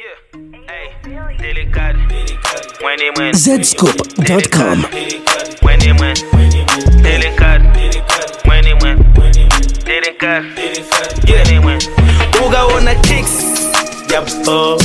Delicado. When he went. Zscoop.com. When he went. Delicado. When he went. Delicado. When he went. ukaona kicks yabo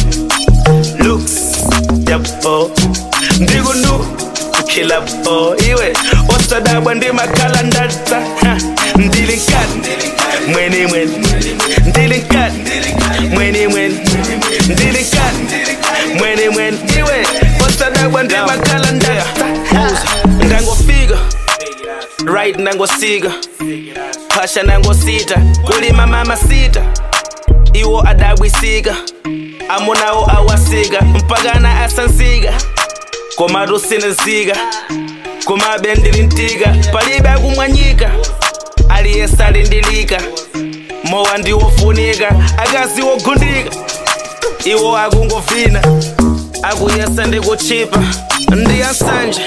looks yabo ndikunu kukhila bo iwe osadabwa ndimakhalandata ndilinkani mweni mweni ndilinkani mweni mweni ndilinkani mweni mweni iwe osadabwa ndimakhalandata ndangofika right nangosika phasha nangosita kulima mama sita iwo adabwisika amunawo awasika mpakana asansika komatu sinezika komabe ndilintika palibe akumwanyika aliyese alindilika mowa ndiwofunika akazi wogundika iwo akungovina akuyesa ndikuchipa ndiyansanje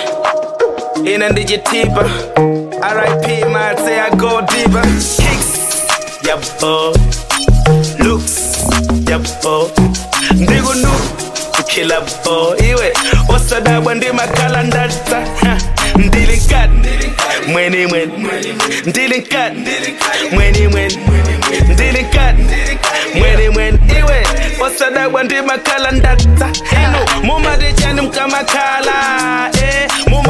ina ndichitipa rip matse i go deeper kicks yabo looks yabo ndikunu kukhila bo iwe osadabwa ndimakhalandata ndilinkani mweni mweni ndilinkani mweni mweni ndilinkani mweni mweni iwe osadabwa ndimakhalandata inu mumatichani mkamakhala eh,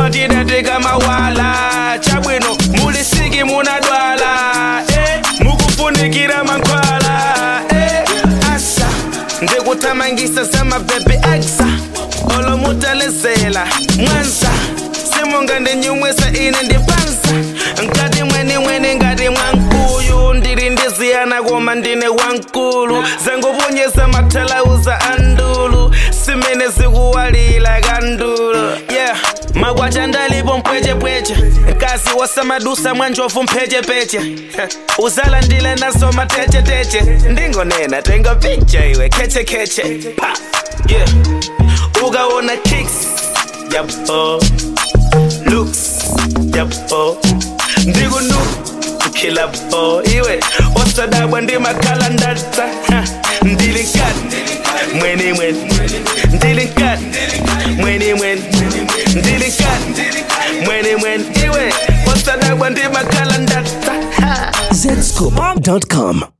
mumatidatekamawala chabwino mulisiki munadwala eh, mukufunikira mankhwala eh, asa ndikuthamangisa zamabhebhe aksa olomutalezela mwanza simunga ndinyumwisa ine ndipansa nkati mweni mweni ngati mwankuyu ndili ndiziyana koma ndine wankulu zanguponyesa mathalauza andulu simene zikuwalila kandulu yeah makwacha ndalipo mpwechepweche kasi wasamadusa mwanjovu mphechepeche uzalandile naso matecheteche ndingonena tenga picha iwe khechekeche pa yeah ukaona kicks yabo looks yabo ndikunu kukhila bo iwe osadabwa ndimakhalandata ndilinkani mweni mweni ndilinkani mweni mweni ndilinkani mweni mweni iwe osadabwa ndimakhalandata Zscoop.com.